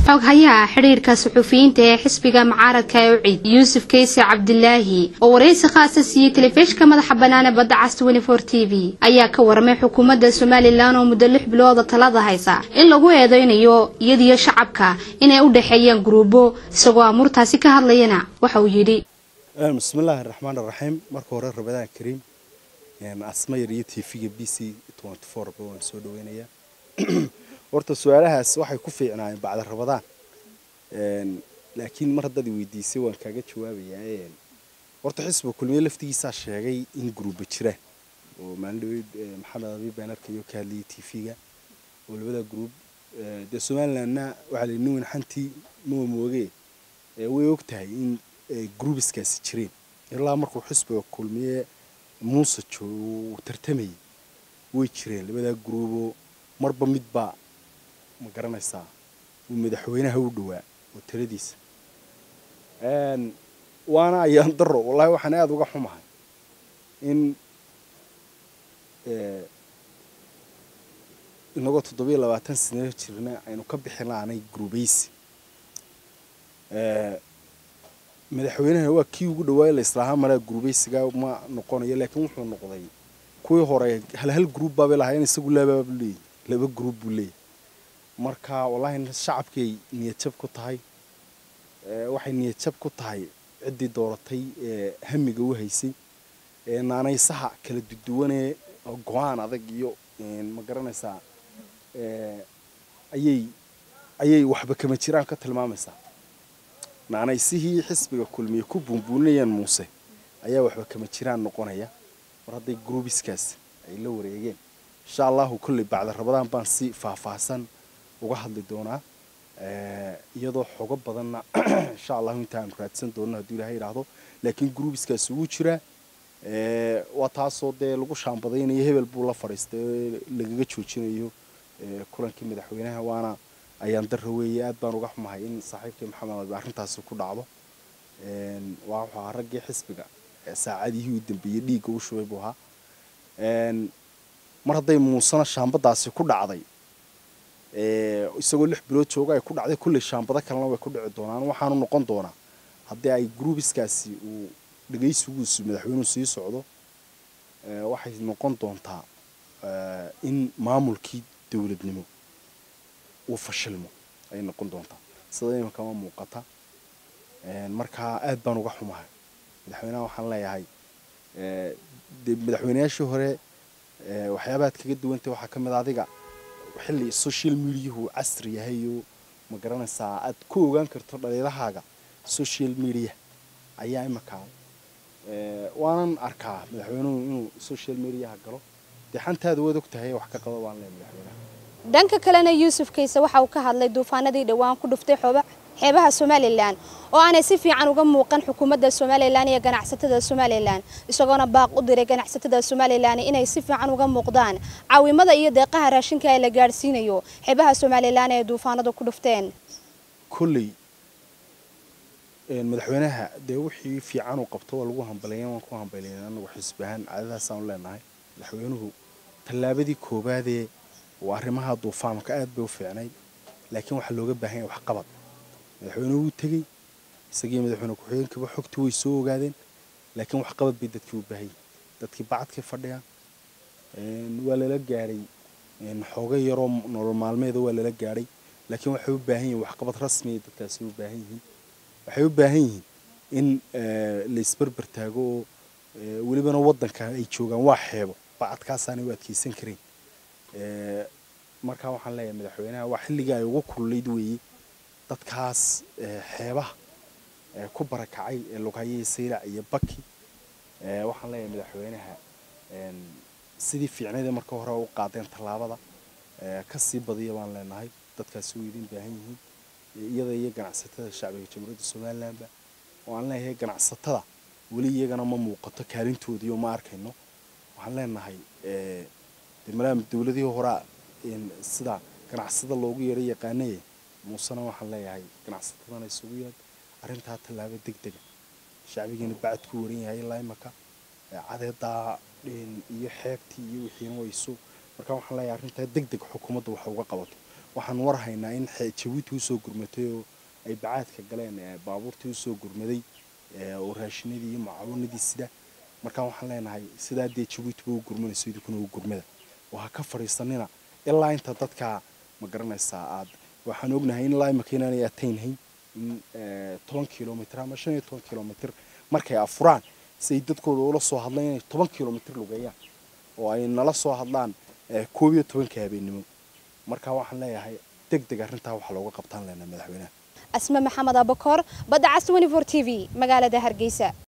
xoghayaha xidhiirka suxufiyiinta ee xisbiga mucaaradka ee ucid yuusuf keyse cabdilaahi oo waraysi khaasa siiyey telefishinka madaxa bannaan ee badda cas twenty-four t v ayaa ka waramay xukuumadda somalilan oo muddo lix bilooda talada haysa in lagu eedeynayo iyadiyo shacabka inay u dhexeeyaan guruubo isagoo amuurtaasi ka hadlayana waxa uu yidhi bismillaahi raxmaan raxiim marka hore rabadaan kariim asmayar iyo tv-ga b c ba waan soo dhaweynayaa horta su-aalahaas waxay ku fiicnaayeen bacda rabadaan laakiin mar haddaad weydiisay waan kaaga jawaabayaa horta xisbiga kulmiye laftigiisaa sheegay in guruuba jiraan oo maalin dhaweyd maxamed abi beenarka iyo ka hadlayay tv-ga oo labada gruub dee somalilandna waxaa la nin weyn xantii mawa mooge way og tahay in gruubiskaasi jireen ilaa markuu xisbiga kulmiye muuse joogo uu tartamayay way jireen labadaa gruuboo marba midbaa ma garanaysaa uu madaxweynaha u dhowaa oo taladiisa waana ayaan daro wallaahi waxaan aada uga xumahay in inagoo toddobiyo labaatan sano jirna aynu ka bixin laanay gruubaysi madaxweynahana waa kii ugu dhawaay la islaahaa malaa gruubaysiga ma noqonayo laakiin wuxuu noqday kuwii hore hal hal gruub baabay lahaayeen isagu laabaabu leeyahy laba gruub buu leeyahy marka wallaahi shacabkay niyadjab ku tahay waxay niyadjab ku tahay ciddii dooratay ee hamiga u haysay ee naanaysaha kala duduwanee go-aan adag iyo ma garanaysaa ayay ayay waxba kama jiraan ka tilmaamaysaa naanaysihii xisbiga kulmiye ku buunbuulinayaan muuse ayaa waxba kama jiraan noqonaya mar hadday gruubiskaas ay la wareegeen insha allahu kolley bacda rabadaan baan si faahfaahsan uga hadli doonaa iyadoo xogo badanna insha allahu intaanu raadsan doonno hadduu ilahay idhaahdo laakiin gruubiskaasi wuu jiraa waa taasoo dee lagu shaambadaynayo hebel buu la fadhiistay lagaga joojinayo kulankii madaxweynaha waana ayaan dara weeye aad baan uga xumahay in saaxiibkii maxamed abi arrintaasi ku dhacdo waa wuxuu ahaa raggii xisbiga saacadihii u dambeeyey dhiigga u shubay buu ahaa mar hadday muusena shaambadaasi ku dhacday isagoo lix bilood jooga ay ku dhacday kulley shaambado kalena way ku dhici doonaan waxaanu noqon doonaa haddii ay gruubiskaasi uu dhegaysigiisu madaxweynuhu sii socdo waxay noqon doontaa in maamulkii dowladnimo uu fashilmo ayay noqon doontaa sida imankama muuqata markaa aad baan uga xumahay madaxweynaha waxaan leeyahay de madaxweynayaashii hore waxyaabaad kaga duwantay waxaa ka mid a adiga xilli social mediahu casri yahay oo ma garanaysaa aad ku ogaan karto dhaliilahaaga social media ayaa imankaa waanan arkaa madaxweynuhu inuu social mediaha galo dee xantaada waad og tahay wax ka qaba baan leeyahay madaxweynaha dhanka kalena yuusuf kayse waxa uu ka hadlay duufaanadii dhowaan ku dhuftay xeebaha somalilan oo aanay si fiican uga muuqan xukuumadda somalilan iyo ganacsatada somalilan isagoona baaq u diray ganacsatada somalilan inay si fiican uga muuqdaan caawimada iyo deeqaha raashinka ee la gaadhsiinayo xeebaha somalilan ee duufaanadu ku dhufteen kolley madaxweynaha dee wixii fiican uu qabto waa lagu hambaleeyan waan ku hambaleyn anagu xisbi ahaan caadadaasaan leenahay madaxweynuhu tallaabadii koobaadee waa arrimaha duufaanka aad bay u fiicnayd laakiin waxaa looga baahan yahay waxqabad madaxweynuhu wuu tegey isagii madaxweyne ku-xigeenkaba xogtii way soo ogaadeen laakiin waxqabad bay dadkii u baahan yihin dadkii bacadkay fadhiyaan waa lala gaadhay xooga yaroo nolol maalmeeda waa lala gaadhay laakiin waxay u baahan yihin waxqabad rasmiya dadkaasi u baahan yihiin waxay u baahan yihiin in la isberber taago oo welibana waddanka ay joogaan waa xeebo bacadkaasaanay u adkeysan karayn markaa waxaan leeyahay madaxweynaha waa xilligii ay ugu kululayd weeye dadkaas xeebaha ku barakacay ee lughaye saylac iyo baki waxaan leeyahay madaxweynaha sidii fiicnayda marka hore u qaadeen tallaabada kasii badiya baan leenahay dadkaasi way idin baahan yihiin iyada iyo ganacsatada shacbiga jamhuuriyadda somalilandba oo aan leeyahay ganacsatada weli iyagana ma muuqato kaalintoodii oo ma arkayno waxaan leenahay malaam dowladihii horaa sida ganacsada loogu yeero yaqaanaya muusena waxaan leeyahay ganacsatadana isugu yeed arrintaa tallaabo deg dega shacbigiina bacad ku waran yahay ilaa imaka cadeedaa iyo xeebtii iyo wixiina waysu marka waxaan leeyahay arrintaa deg deg xukuumadda waxa uga qabato waxaan war haynaa in jabuuti usoo gurmatay oo ay bacaadka galeen baabuurtii usoo gurmaday oo raashinadii iyo mucaawanadii sida markaa waxaan leenahay sidaa dee jabuutiba u gurmanayso idinkuna u gurmada oo ha ka fadhiisanina ilaa inta dadkaa ma garanaysaa aad waxaan ognahay in ilaa imaka inaanay ataynhayn in toban kilomitr ama shan iyo toban kilomitr markay afuraan si ay dadkooda ula soo hadlaan inay toban kilomitr lugeeyaan oo ay nala soo hadlaan koob iyo tobanka habeennimo markaa waxaan leeyahay deg deg arrintaa waxaa looga qabtaan leenahay madaxweynaha asme maxamed abakoor badda cas t v magaalada hargeysa